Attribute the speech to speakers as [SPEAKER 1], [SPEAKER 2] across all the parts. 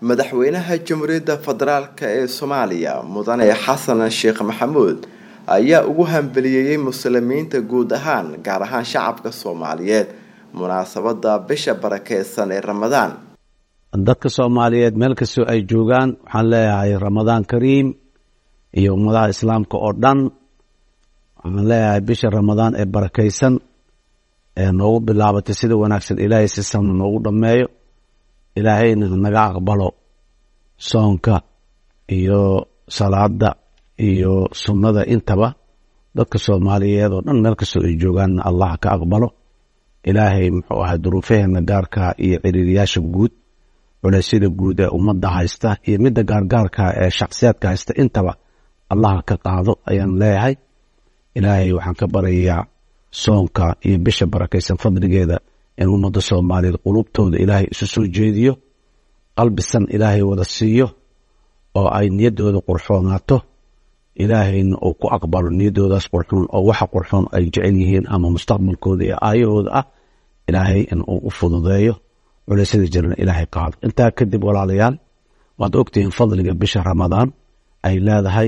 [SPEAKER 1] madaxweynaha jamhuuriyadda federaalk ee soomaaliya mudane xasan sheekh maxamuud ayaa ugu hambeliyeeyey muslimiinta guud ahaan gaar ahaan shacabka soomaaliyeed munaasabada bisha barakeysan ee ramadaan
[SPEAKER 2] dadka soomaaliyeed meel kastoo ay joogaan waxaan leeyahay ramadaan kariim iyo ummadaha islaamka oo dhan waxaan leeyahay bisha ramadaan ee barakeysan ee noogu bilaabatay sida wanaagsan ilaahay si sana noogu dhammeeyo ilaahayna naga aqbalo soonka iyo salaada iyo sunnada intaba dadka soomaaliyeed oo dhan meel kastoo ay joogaanna allah ka aqbalo ilaahay muxuu ahay duruufaheena gaarka iyo ciriiriyaasha guud culeysyada guud ee ummadda haysta iyo midda gaargaarka ee shakhsiyaadka haysta intaba allah ka qaado ayaan leeyahay ilaahay waxaan ka baryayaa soonka iyo bisha barakaysan fadligeeda in ummadda soomaaliyeed qulubtooda ilaahay isu soo jeediyo qalbisan ilaahay wada siiyo oo ay niyaddooda qurxoonaato ilaahayna uu ku aqbalo niyaddoodaas qurxoon oo waxa qurxoon ay jecel yihiin ama mustaqbalkooda iyo aayahooda ah ilaahay in uu u fududeeyo culeysyada jirana ilaahay qaado intaa kadib walaalayaal waad ogtihiin fadliga bisha ramadaan ay leedahay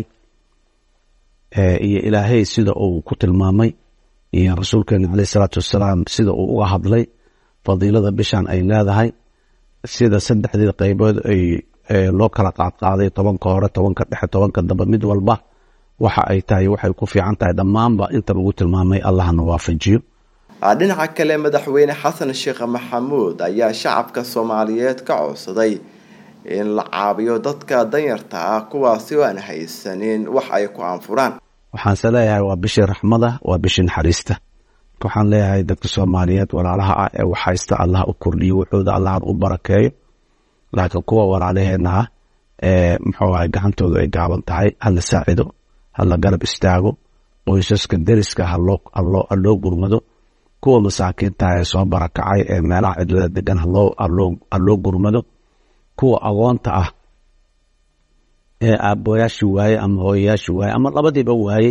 [SPEAKER 2] iyo ilaahay sida uu ku tilmaamay iyo rasuulkeena caleyh isalaatu wassalaam sida uu uga hadlay fadiilada bishan ay leedahay sida saddexdii qeybood ay loo kala qaadqaaday tobanka hore tobanka dhexe tobanka dambe mid walba waxa ay tahay waxay ku fiican tahay dhammaanba inta lagu tilmaamay allahna waafajiyo
[SPEAKER 1] dhinaca kale madaxweyne xasan sheekh maxamuud ayaa shacabka soomaaliyeed ka codsaday in la caabiyo dadka danyarta ah kuwaasi oo aan haysanin wax ay ku anfuraan
[SPEAKER 2] waxaanse leeyahay waa bishii raxmada waa bishii naxariista waxaan leeyahay dadka soomaaliyeed walaalaha ah ee wax haysta allah u kordhiyo wuxuuda allahan u barakeeyo laakiin kuwa walaalaheena ah ee muxuu ahay gacantoodu ay gaaban tahay hala saacido hala garab istaago qoysaska deriska haloo gurmado kuwa masaakiinta ee soo barakacay ee meelaha cidlada degan haloo gurmado kuwa agoonta ah ee aabooyaashii waayey ama hooyayaashii waayey ama labadiiba waayey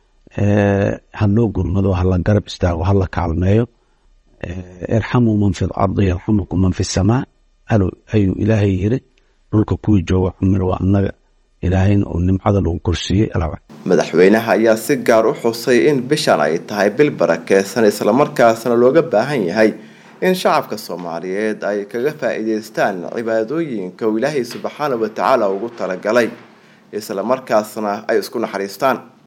[SPEAKER 2] haloo gurmado hala garab istaago hala kaalmeeyo irxamuu man fi lardi yarxamukum man fi samaa ayuu ilaahay yiri dhulka kuwii jooga xumir waa annaga ilaahayna uu nimcada lagu korsiiyey
[SPEAKER 1] madaxweynaha ayaa si gaar u xusay in bishan ay tahay bil barakeysan islamarkaasna looga baahan yahay in shacabka soomaaliyeed ay kaga faa-iideystaan cibaadooyinka uu ilaahay subxaana wa tacaala ugu talagalay islamarkaasna ay isku naxariistaan